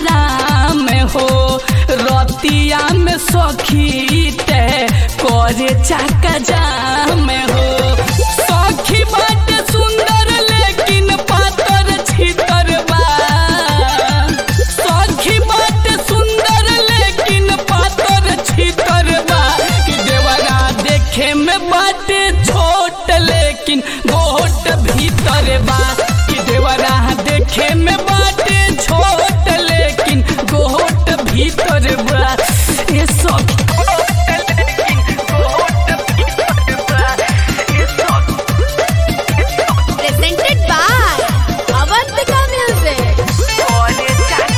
नाम हो रतिया में सखी ते करे चाका जाम हो सखी बाटे सुंदर लेकिन पातर छितर बा सखी बाटे सुंदर लेकिन पातर छितर बा कि देवरा देखे में बाटे छोट लेकिन गोट भीतर बा कि देवरा देखे में बाटे छोट लेकिन गोट भीतर बा ये सब Presented by Avantika Music.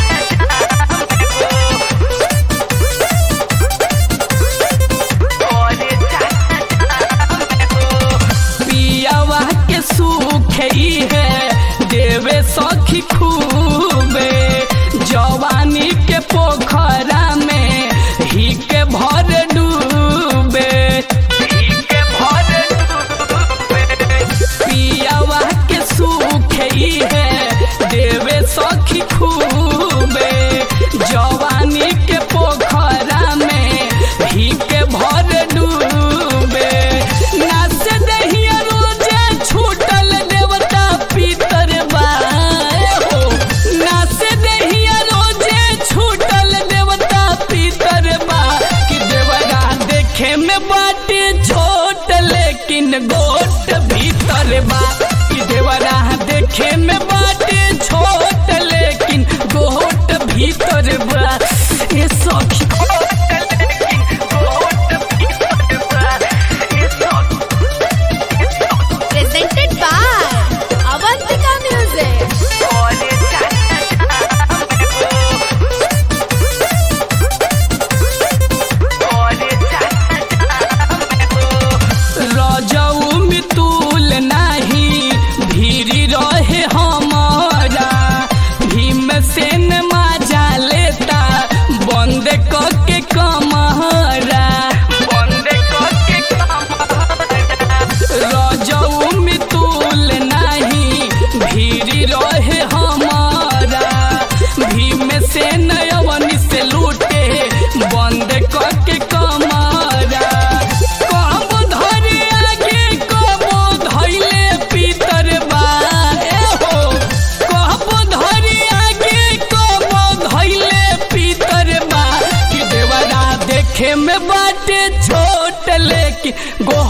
पियावा के सुख ही है देवे सखी खूबे जवानी के पोखरा में ही के भर डूबे ही के भर डूबे पियावा के सुख ही है देवे सखी खूबे जवानी के पोखरा में ही के भर डूबे नाच दहिया रोजे छूटल देवता पितर बा हो नाच दहिया रोजे छूटल देवता पितर बा कि देवरा देखे में बाटे छोट लेकिन गोट भीतर बा कि देवरा देखे में बाटे छोट लेकिन गोट भीतर बा ये सखी Presented by Avantika Music. रजऊ मितुल नाही भीरी रहे हमारा भीम सेन माजा लेता बंद करके कमहरा बंद करके रजऊ मितुल नाही भीरी रहे हमारा भीम सेन अवनी से लूटे बंद करके कमरा कब धरे आगे कब धैले पीतर बा ए हो कब धरे आगे कब धैले पीतर बा कि देवरा देखे में बाटे छोट लेकिन गो